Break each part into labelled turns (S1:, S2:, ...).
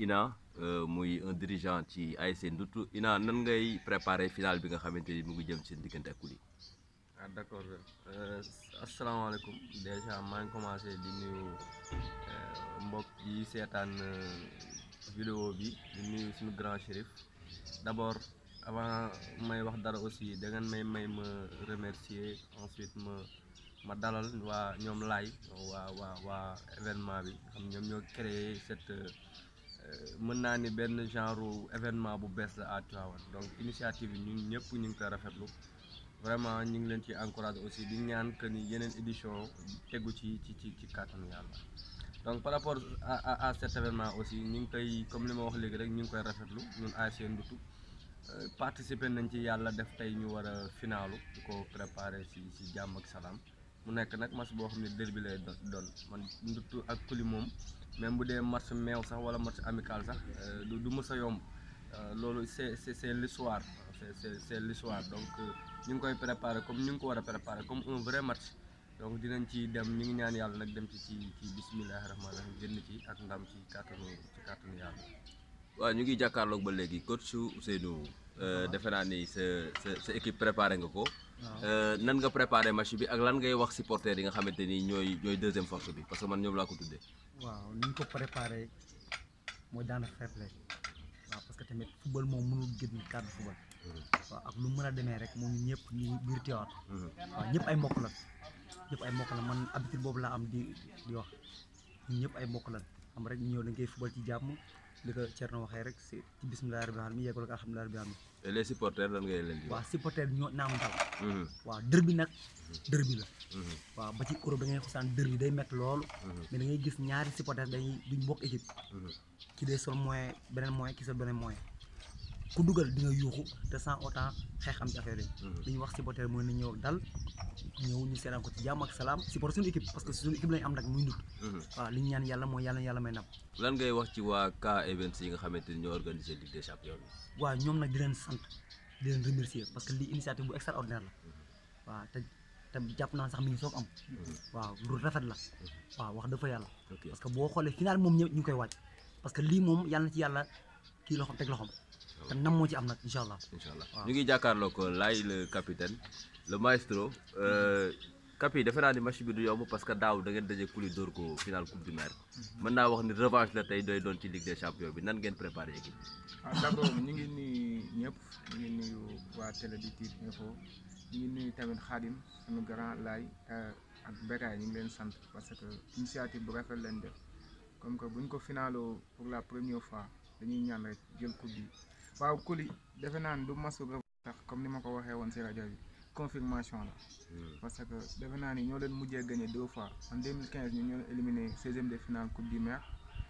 S1: Ina muy un dirigeant ci ASC Ndoute Ina nan ngay préparer final bi nga xamante ni mu ngi jëm seen diggante ak Kuli.
S2: ah d' accord asalaamaaleykum dèjà maa ngi commencé di nuyu mbokk yi seetaan vidéo bi di nuyu suñu grand chérif d' abord avant may wax dara aussi da ngeen may may ma remercier ensuite ma ma dalal waa ñoom laay waa waa waa événement bi xam ñoom ñoo créé cette mën naa ni benn genre événement bu bees la à Tivaouane donc initiative yi ñun ñëpp ñu ngi koy rafetlu vraiment ñu ngi leen ci encouragé aussi di ñaan que ni yeneen édition tegu ci ci ci ci kàttanu yàlla donc par rapport à à à cet événement aussi ñu ngi koy comme li ma wax léegi rek ñu ngi koy rafetlu ñun ASC Ndoute participer nañ ci yàlla def tey ñu war a finaalu di ko préparer si si jàmm ak salaam mu nekk nag match boo xam ne derby lay doon man Ndoute ak Kuli moom même bu dee match meew sax wala match amical sax du du mës a yomb loolu c'est c'est c'est l'histoire c'est c'est c'est l'histoire donc ñu ngi koy préparer comme ñu ngi ko war a préparer comme un vrai match donc dinañ ci dem ñu ngi ñaan yàlla nag dem ci ci ci bismillahi rahmaani rahim génn ci ak ndam ci kàttanu ci kàttanu yàlla
S1: waaw ñu ngi jàkkaarloog ba léegi coach Ousseynou defe naa ni sa sa sa équipe préparé nga ko. nan nga préparé match bi ak lan ngay wax supporters yi nga xamante ni ñooy ñooy deuxième force bi parce que man ñoom laa ko tuddee.
S3: waaw ni ñu ko préparé mooy daana fair play waaw parce que tamit football moom mënul génn cadre football. waaw ak lu mën a demee rek moom ñëpp ñu biir Tivaouane. waaw ñëpp ay mbokk lan ñëpp ay mbokk lan man habitude boobu laa am di di wax ñun ñëpp ay mbokk lan xam rek ñu ñëw dañ koy football ci jàmm li ko Thierno waxee rek si ci bisimilah rabbil alamin yeggul ko alhamdulilah rabbil alamin
S1: et les supporters lan ngay leen di
S3: waaw
S1: wax.
S3: supporter ñoo naam dal waaw dër bi nag dër bi la waaw ba ci Europe da ngay xosaan dër bi day métti loolu mais da ngay gis ñaari supporter dañuy duñ bokk équipe ki day sol moyen beneen moyen ki sol beneen moyen ku dugal di nga yuuxu te sans autant xeex am ci affaire yi dañuy wax supporter mën na ñëw dal ñëw ñu seetaan ko ci jàmm ak salaam supporter suñu équipe parce que suñu équipe lañu am nag muy Ndoute waaw li ñu ñaan yàlla mooy yàlla yàlla may ndam
S1: lan ngay wax ci waa K Events yi nga xamante ni ñoo organisé Ligue des champions bi.
S3: waaw ñoom nag di leen sant di leen remercier parce que lii initiative bu extraordinaire la waaw te te jàpp naa sax mi ngi soog am waaw lu rafet la waaw wax dafa yàlla
S1: ok
S3: parce que boo xoolee final moom ñëpp ñu ngi koy wàcc parce que lii moom yàlla na ci yàlla kii loxoom teg loxoom te nam moo ci am nag incha allah
S1: incha allah
S3: waaw.
S1: ñu ngi jàkkaarloo ko Laye le capitaine le maestro Capi defe naa ni match bi du yomb parce que daaw da ngeen daje Kuli dóor ko final coupe du maire mën naa wax ni revanche la tey doy doon ci Ligue des champions bi nan ngeen préparé équipe bi.
S4: ah d' abord ñu ngi nuyu ñëpp ñu ngi nuyu waa télé di Tiv Info ñu ngi nuyu tamit Khadim suñu grand laay ak Bekaay ñu ngi leen sant parce que initiative bu rafet leen def comme que buñ ko finaaloo pour la première fois dañuy ñaan rek jël coupe bi waaw Kuli defe naa ne du masu sax comme ni ma ko waxee woon si rajo bi confirmation la parce que defe naa ni ñoo leen mujjee gagné deux fois en 2015 ñun ñoo leen éliminé 16e de finale coupe du maire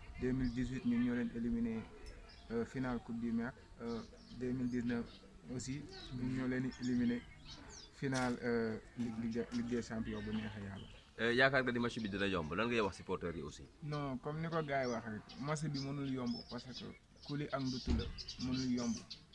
S4: 2018 ñun ñoo leen éliminé euh, finale coupe du maire euh, 2019 aussi ñun ñoo leen éliminé finale euh, ligue ligue ligue des champions bu neexee yàlla.
S1: yaakaar nga ni match bi dina yomb lan ngay wax supporters yi aussi.
S4: non comme ni ko gars yi wax rek match bi mënul yomb parce que Kuli ak Ndoute la mënul yomb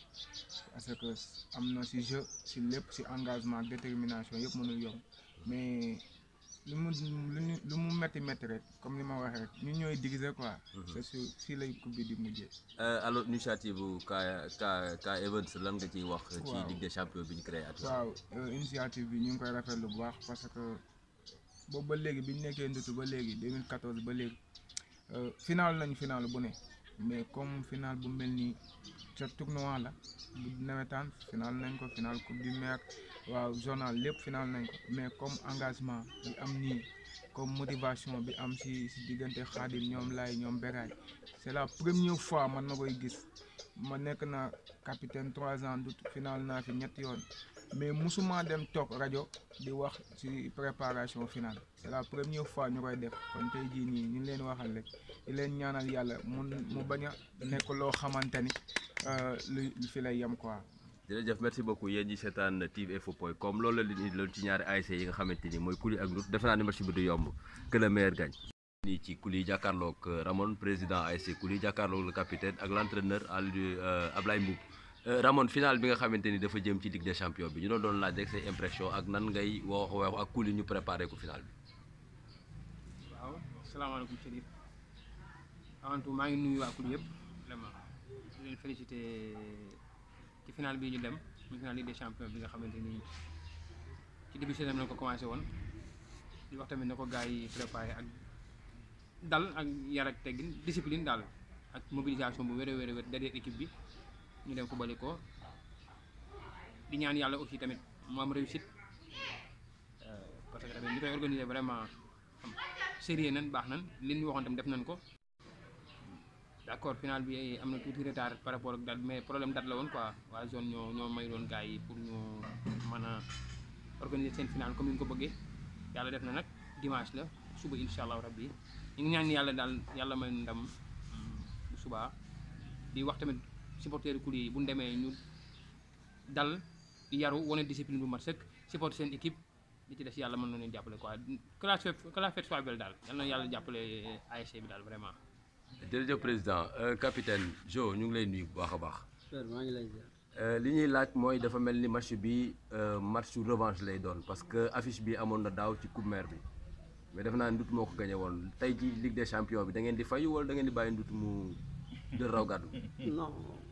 S4: parce que am na si jeu si lépp si engagement détermination yëpp mënul yomb mais lu mu lu ñu lu mu métti métti rek comme ni ma waxee rek ñun ñooy diviser quoi. c'est sûr fii lay coupe bi di mujjee.
S1: alors initiative bu K K K Events lan nga ciy wax. ci
S4: waaw.
S1: Ligue des champions bi ñu créé at.
S4: waaw euh, initiative bi ñu ngi koy rafetlu bu baax parce que boobu ba léegi bi ñu nekkee Ndoute ba léegi 2014 ba léegi euh, final nañ final bu ne mais comme final bu mel nii ca tournoi la bu nawetaan final nañ ko final coupe du maire waaw journal lépp final nañ ko mais comme engagement bi am nii comme motivation bi am si si diggante Khadim ñoom laay ñoom Beraay c'est la première fois man ma koy gis ma nekk na capitaine trois ans Ndoute final naa fi ñetti yoon mais musuma dem toog rajo di wax ci préparation finale c'est la première fois ñu koy def kon tey jii nii ñu ngi leen waxal rek di leen ñaanal yàlla mun mu bañ a nekk loo xamante ni euh, lu lu fi lay yem quoi.
S1: jërëjëf merci beaucoup yéen ñi seetaan tiveinfo point com loolu la leen indi loon ci ñaari ASC yi nga xamante ni mooy Kuli ak Ndoute defe naa ni match bi du yomb que le meilleur gagne. nii ci Kuli jàkkaarloog Ramon président ASC Kuli jàkkaarloog le capitaine ak l' entraîneur Aliou Ablaye Mboub Ramon final bi nga xamante ni dafa jëm ci Ligue des champions bi ñu doon doon laaj rek say impression ak nan ngay wax wax ak Kuli ñu préparé ko final bi.
S5: waaw salaamaaleykum Chérif avant tout maa ngi nuyu waa Kuli yëpp leen félicité ci final bii ñu dem muy final Ligue des champions bi nga xamante ni ci début saison bi lañ ko commencé woon di wax tamit na ko gars yi préparé ak dal ak yar ak teggin discipline daal ak mobilisation bu wér a wér a wér derrière équipe bi ñu dem ko bali ko di ñaan yàlla aussi tamit mu am réussite euh, parce que tamit ñu koy organiser vraiment xam sérieux nan baax nan li ñu waxoon tam def nañ ko d' accord final bi am na tuuti retard par rapport ak date mais problème date la woon quoi waa zone ñoo ñoo may doon gars yi pour ñu mën a organiser seen final comme ni ñu ko bëggee yàlla def na nag dimanche la suba incha allahu rabbi ñu ngi ñaan yàlla daal yàlla may ndam mm, bu subaa di wax tamit supporteru Kuli yi bu ñu demee ñu dal yaru wane discipline bu mat sëkk supporter seen équipe li ci des yàlla mën na leen jàppale quoi que la fête que la fête soit belle daal yal na yàlla jàppale ASC bi daal vraiment.
S1: jërëjëf président Euh, capitaine Jo ñu ngi lay nuyu bu baax a baax
S6: Père maa ngi lay ziar.
S1: Euh, li ñuy laaj mooy dafa mel ni match bi euh, matchu revanche lay doon parce que affiche bi amoon na daaw ci coupe mère bi mais defe naa ndut moo ko gagné woon tey ci Ligue des champions bi da ngeen di fayu wala da ngeen di bàyyi ndut mu jël raw gàddu
S6: non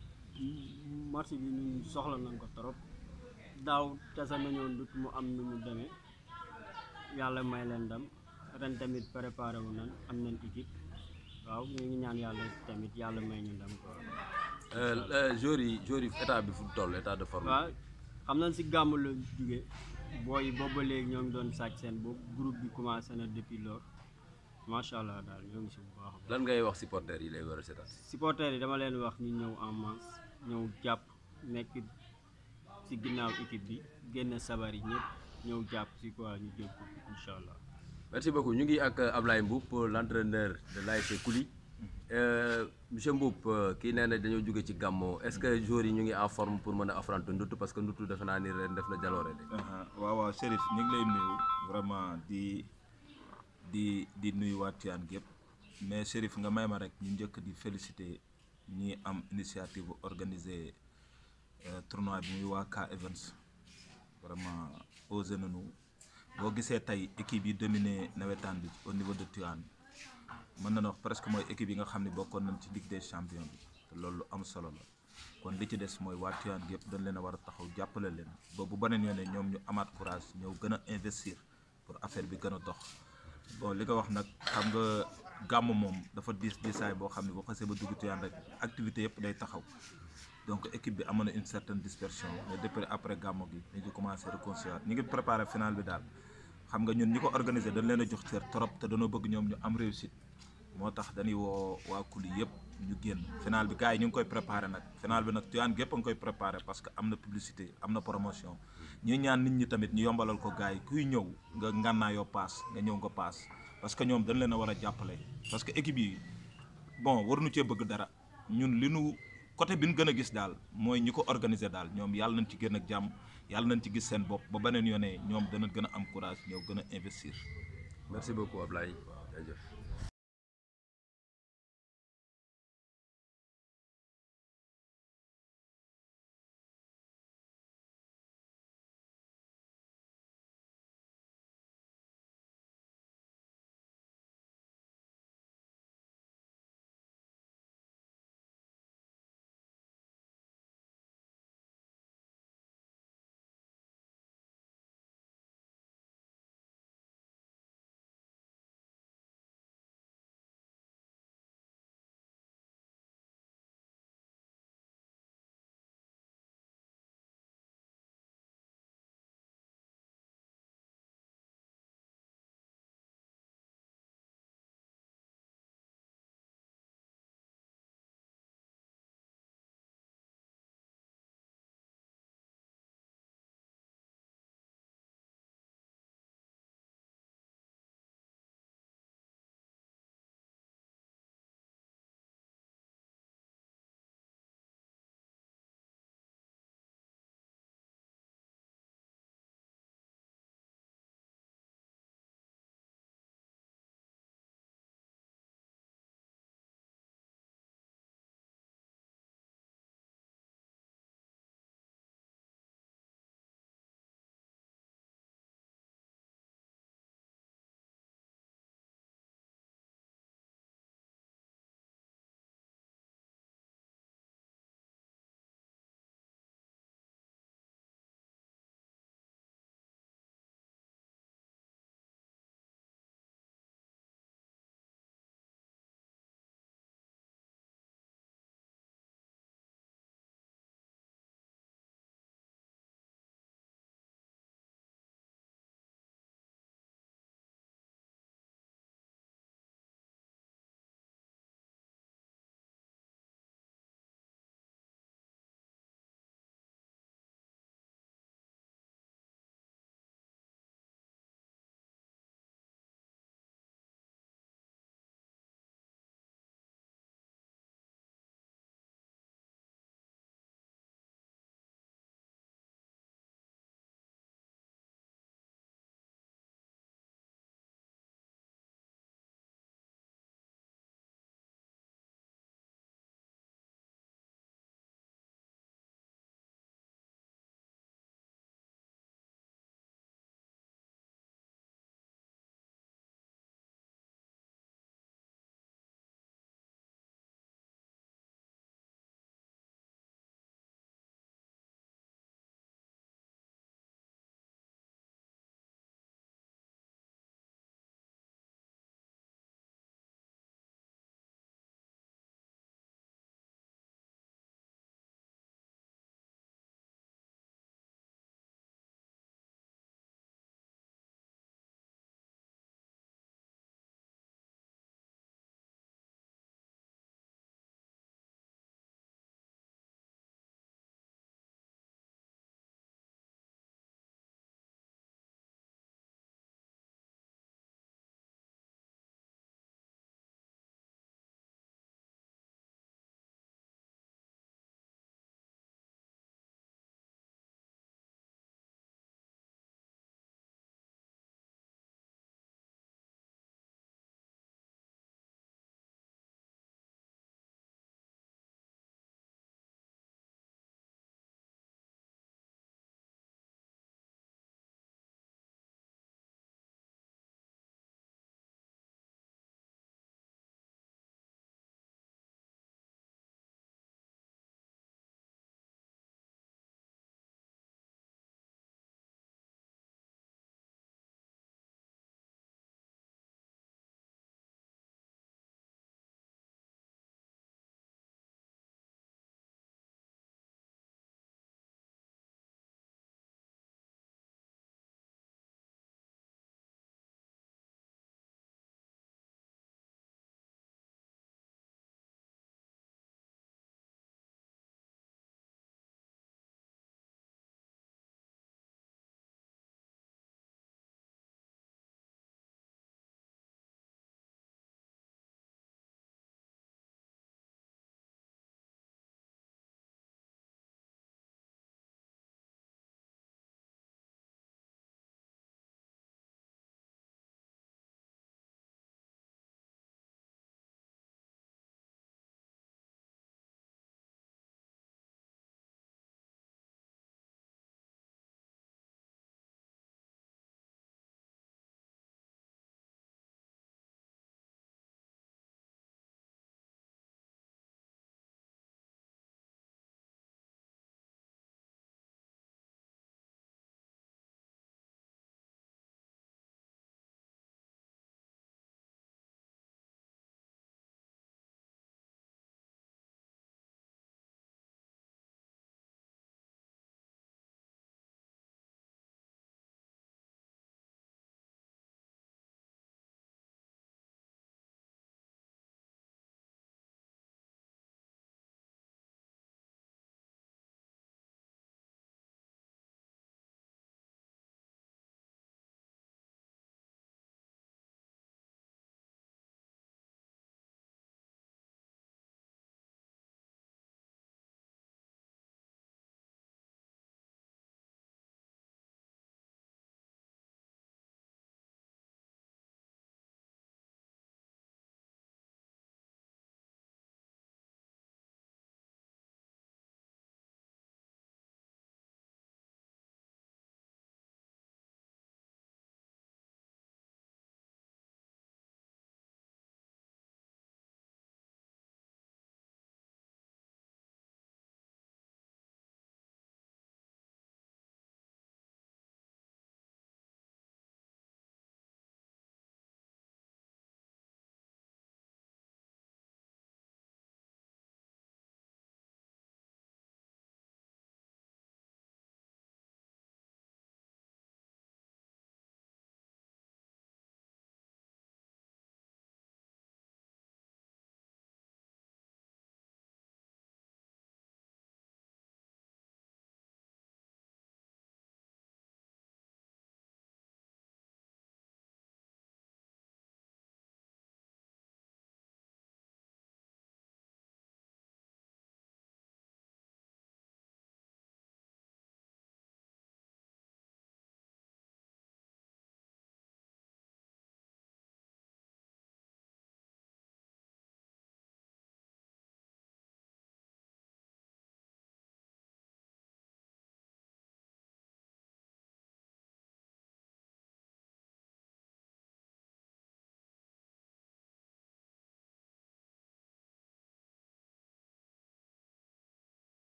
S6: match bi ñun soxla nañ ko trop daaw tasa nañoo dut mu am nu mu demee yàlla may leen ndam ren tamit préparé wu nañ am nañ équipe waaw ñu ngi ñaan yàlla tamit yàlla may ñu ndam quoi.
S1: joueurs yi joueurs yi état bi fu mu toll état de forme
S6: waaw xam nañ si gàmm la jóge booy yi boobu ba léegi ñoo ngi doon sàcc seen bopp groupe bi commencé na depuis lors macha allah daal ñoo ngi si bu baax a baax.
S1: lan ngay wax supporters yi lay war a seetaan
S6: supporters yi dama leen wax ñu ñëw en masse ñëw jàpp nekk ci ginnaaw équipe bi génn sabar yi ñëpp ñëw jàpp ci quoi ñu jël ko incha allah.
S1: merci beaucoup ñu ngi ak Ablaye Mboup l'entraîneur de l'ASC Kouly Euh, monsieur Mboup euh, kii nee na dañoo jóge ci gàmmo est-ce que joueurs yi ñu ngi en forme pour mën a affronter ndut parce que ndut defe naa ni ren def na jaloore de
S7: aha waaw waaw Chérif ñu ngi lay nuyu vraiment di di di nuyu waa Tivaouane gépp mais Chérif nga may ma rek ñu njëkk di féliciter ñi am initiative organiser euh, tournoi bi muy waa K Events vraiment osé nañu boo gisee tey équipe yi dominé nawetaan bi au niveau de Tivaouane mën na wax presque mooy équipe yi nga xam ne bokkoon nañ ci Ligue des champions bi te loolu lu am solo la kon li ci des mooy waa Tivaouane gi yëpp dañ leen a war a taxaw jàppale leen ba bu beneen yoon ñoom ñu amaat courage ñëw gën a investir pour affaire bi gën a dox bon li nga wax nag xam nga gàmm moom dafa diis diisaay boo xam ne boo xasee ba dugg Tivaouane rek activité yëpp day taxaw donc équipe bi amoon na une certaine dispersion mais depuis après gàmm gi ñu ngi commencé reconstruire ñu ngi préparé final bi daal xam nga ñun ñi ko organisé dañ leen a jox cër trop te dañoo bëgg ñoom ñu am réussite moo tax dañuy woo waa Kouly yëpp ñu génn final bi gars yi ñu ngi koy préparé nag final bi nag Tivaouane gépp a ngi koy préparé parce que am na publicité am na promotion ñuy ñaan nit ñi tamit ñu yombalal ko gars yi kuy ñëw nga ngànnaayoo paas nga ñëw nga paas parce que ñoom dañ leen a war a jàppale parce que équipe yi bon waruñu cee bëgg dara ñun li nu côté bi ñu gën a gis daal mooy ñi ko organiser daal ñoom yàlla nañ ci gën ak jàmm yàlla nañ ci gis seen bopp ba beneen yoonee ñoom dana gën a am courage ñëw gën a investir
S1: merci beaucoup Ablaye jaajëf